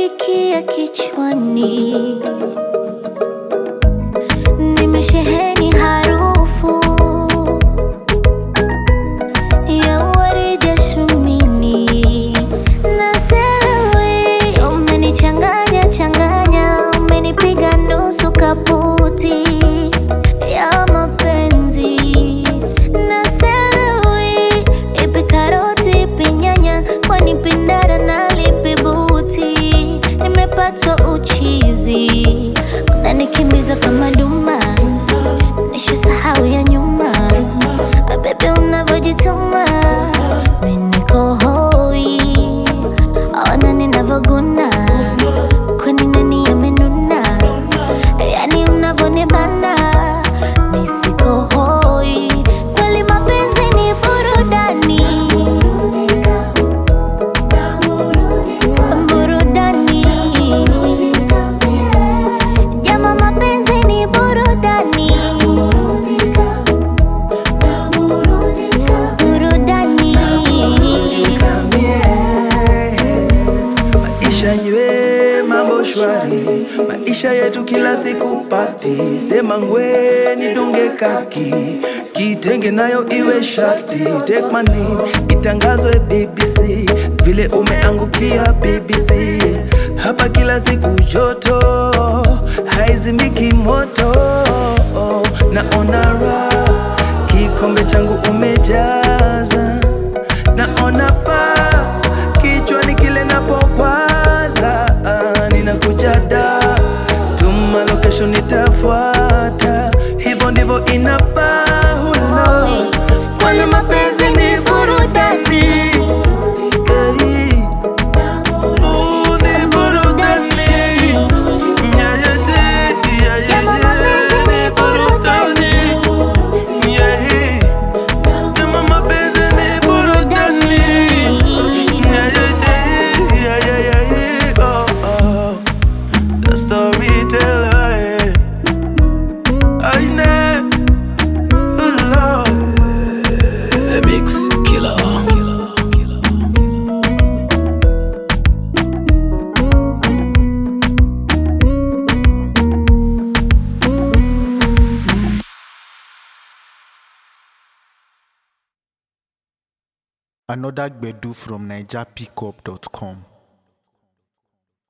umenifikia kichwani, nimesheheni harufu ya waridi ya shumini na sewe, umenichanganya changanya, umenipiga nusu kaputi ya mapenzi na sewe, ipi karoti ipi nyanya, kwani pindara na lipi buti, nimepatwa uchizi, unanikimbiza kama duma, nishasahau ya nyuma, bebe unavyojituma, mimi niko hoi, ona ninavyoguna, kwani nani amenuna, yani unavyonibana, mimi siko hoi, kweli mapenzi ni burudani burudani jama mapenzi ni burudani burudani Maisha nywe mambo shwari, maisha yetu kila siku pati. Sema ngwe nidunge kaki, kitenge nayo iwe shati. Take my name itangazwe BBC, vile umeangukia BBC. Hapa kila siku joto, haizimiki moto. Naona raha, kikombe changu umejaza naona faa kichwani kile napokwaza ah, ninakuja da tuma location nitafuata hivyo ndivyo inafaa hulo kwani mapenzi ni burudani Hey. Ooh, ni burudani. Yeah, yeah, yeah, yeah, Jama yeah, mapenzi ni ni burudani. Yeah. Kama mapenzi ni burudani. Yeah, yeah, yeah, yeah, yeah, yeah, oh, oh. The storyteller, yeah. I know, oh, Lord. The Mix Killer. Another Gbedu from NigerPickup.com.